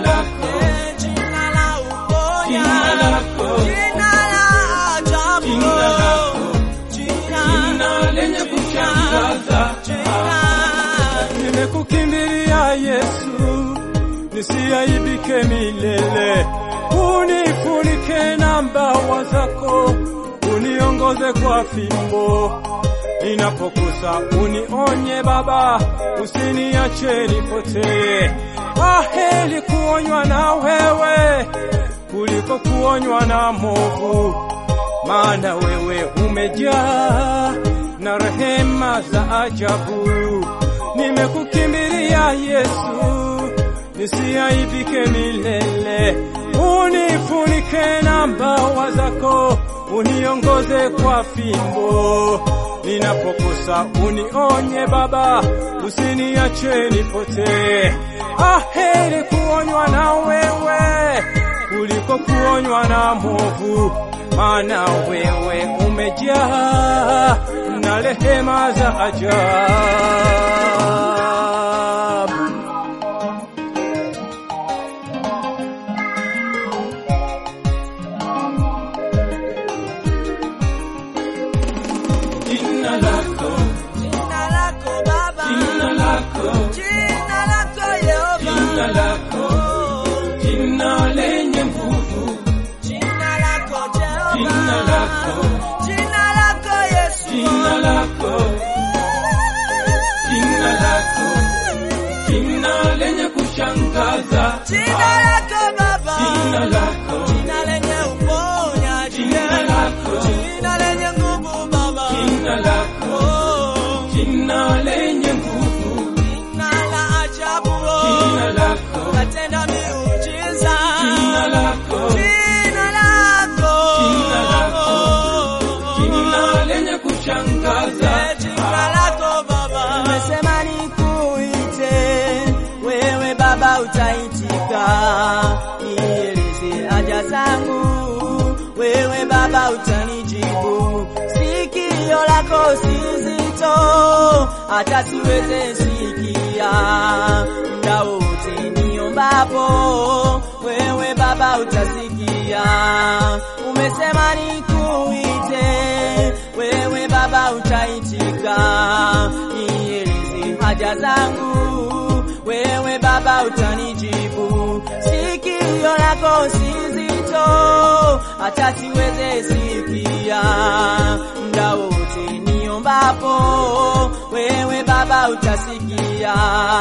lako, Eh, jina la uponya, Jina lako. jina la ajabu, Jina lako. jina, jina lenye kushangaza. jina. Nimekukimbilia Yesu, nisiaibike milele. Unifunike na mbawa zako, uniongoze kwa fimbo. Ninapokosa unionye Baba, usiniache nipotee. Aheri kuonywa na wewe kuliko kuonywa na movu, maana wewe umejaa na rehema za ajabu. Nimekukimbilia Yesu, nisiaibike milele. Unifunike na mbawa zako, uniongoze kwa fimbo. Ninapokosa unionye Baba, usiniache nipotee. Aheri kuonywa na wewe kuliko kuonywa na movu, maana wewe umejaa na rehema za ajabu. Jina lako, Jina lako Baba, jina lako, jina lako Yehova, jina lako, Oh, jina lenye nguvu, jina lako Jehova, Jina lako. jina lako Yesu, jina lako, jina lako, jina lenye kushangaza. jina lako Baba, Jina lako, jina lenye uponyaji, Jina lako. jina lenye nguvu Baba, jina lako, Oh, jina lenye nguvu, jina la ajabu, oh, jina lako, katenda miujiza, jina lako, jina lako, Jina lako. jina lenye kushangaza. Eh, jina lako Baba, umesema nikuite wewe Baba, utaitika nieleze haja zangu, wewe Baba utanijibu. Sikio lako si zito, hata siweze sikia muda wote niombapo, wewe Baba utasikia. Umesema nikuite wewe Baba utaitika, nieleze haja zangu, wewe Baba utanijibu. Sikio lako si zito, hata siweze sikia muda wote niombapo, wewe Baba utasikia.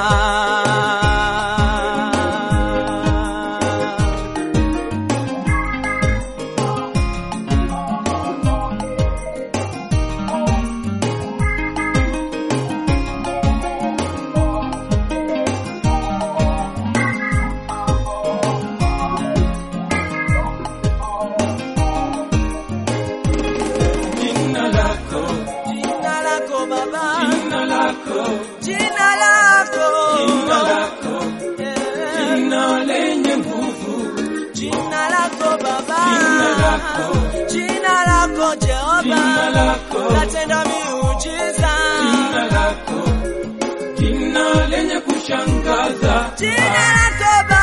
Jina lako, Jina lako Baba, jina lako, jina lako, jina lako, Eh, jina lenye nguvu, jina lako Baba, Jina lako. jina lako Jehova, Jina lako. natenda miujiza, jina lako, jina lenye kushangaza. jina lako Baba.